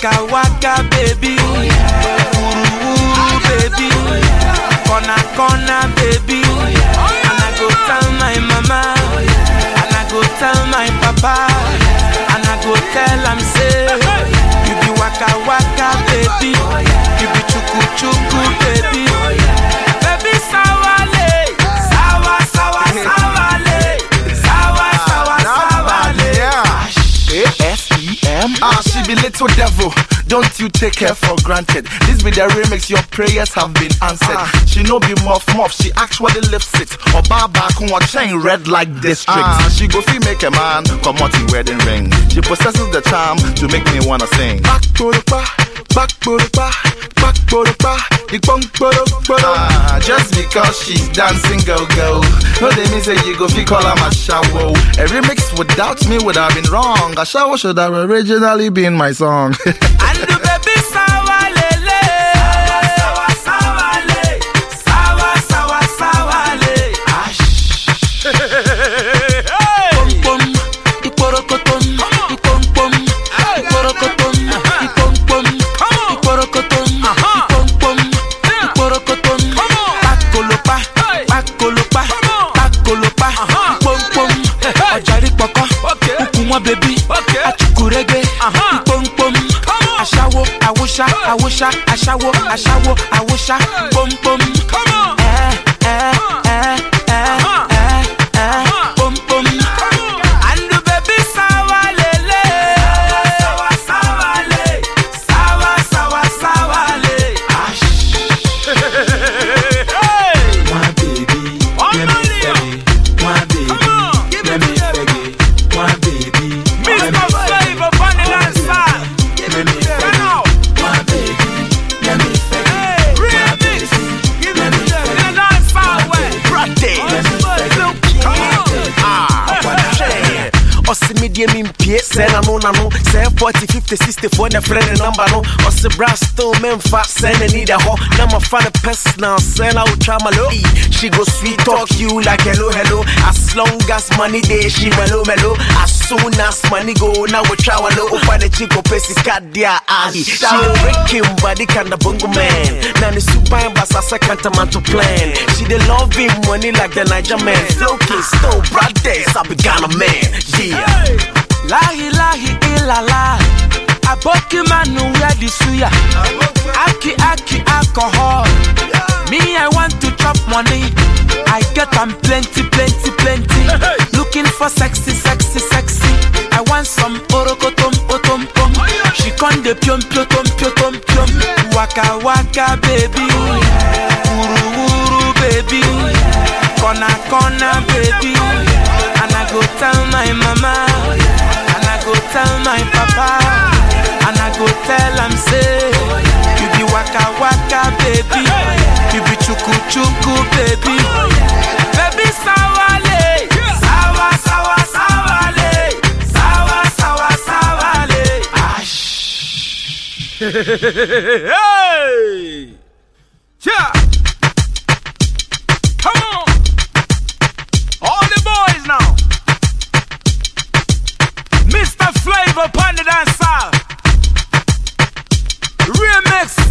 waka waka baby. Wuru wuru baby. Corner corner baby. And I go tell my mama. And I go tell my papa. And I go tell am say. You be waka waka baby. You be chuku chuku baby. Baby sawale. Sawa sawa sawale. Sawa sawa sawale. A-S-E-M. Ah, she be little devil. Don't you take her for granted. This be the remix, your prayers have been answered. She no be muff muff, she actually lifts it. Or bar back on chain red like district. Ah, she go fee make a man come out in wedding ring. She possesses the charm to make me wanna sing. Back to the bar, back to the bar, back to the bar. The bunk, ah, just because she's dancing go go. No, they mean say you go fee call her my shower. A remix without me would have been wrong. A shower should have originally been my song. And the baby sawa lele. Sawa sawa le. Sawa sawa sawa le. Pom pom. Iporokotom. Ipom pom. Iporokotom. Ipom pom. Iporokotom. Ipom pom. Iporokotom. Pakolopa. Pakolopa. Pakolopa. Ipom pom. Ọjàrí pọ̀kọ́. Ukùn wọn bèbí. Achukurege. Ipom pom. Aṣáwo, àwòṣá, àwòṣá, aṣáwo, aṣáwo, àwòṣá, pom pom. Ẹ ẹ ẹ ẹ ẹ ẹ pom pom. Andu baby sawa lele. Sawa sawa le. Sawa sawa sawa le. My baby, let me faggy. My baby, let me faggy. My baby, let me Mr. Flavor, Bunny Dancer. Let me Turn faggy. out. My baby, let me faggy. Hey, remix. Give me the the dancer way. ɔse medeɛ mempie sɛ na no na no sɛ 40 50 64 ne frɛ ne number no ɔse bra still memfa sɛ n'ani da hɔ na mafa no personal sɛ na wotwa malo Ee, she go sweet talk you like hello hello as long as money dey she melo melo as soon as money go na wotwa walo wofa ne chi kɔpɛ sika deɛ a ahi she the breaking body kinda bongo man na ne suban basa sɛ kantamanto plan she dey love him money like the Niger man flow king stone brothers I be Ghana man yeah Lahi lahi ilala. Aboki manu wear the suya. Aki aki alcohol. Me I want to chop money. I get am plenty plenty plenty. Looking for sexy sexy sexy. I want some orokotom otom pom. She con de piom piom piom piom piom. Waka waka baby. Uru uru baby. Kona kona baby. And I go tell my mama. And I go tell my papa. And I go tell am say. You be waka waka baby. You be chuku chuku baby. Baby sawale. Sawa sawa sawale. Sawa sawa sawale. hey! Yeah! Come on! All the boys now! Mr. Flavor Panda Dancer! Remix!